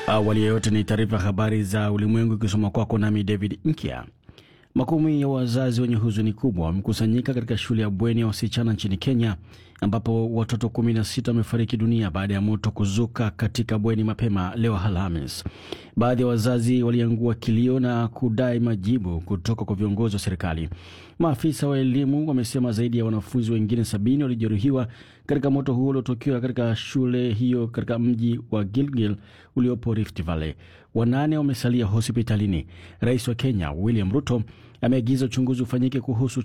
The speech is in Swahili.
Awali ya yote ni taarifa habari za ulimwengu ikisoma kwako nami David Nkia. Makumi ya wazazi wenye huzuni kubwa wamekusanyika katika shule ya bweni ya wasichana nchini Kenya ambapo watoto 16 wamefariki dunia baada ya moto kuzuka katika bweni mapema leo Alhamis. Baadhi ya wazazi waliangua kilio na kudai majibu kutoka kwa viongozi wa serikali. Maafisa wa elimu wamesema zaidi ya wanafunzi wengine sabini walijeruhiwa katika moto huo uliotokea katika shule hiyo katika mji wa Gilgil uliopo Rift Valley. Wanane wamesalia hospitalini. Rais wa Kenya William Ruto ameagiza uchunguzi ufanyike kuhusu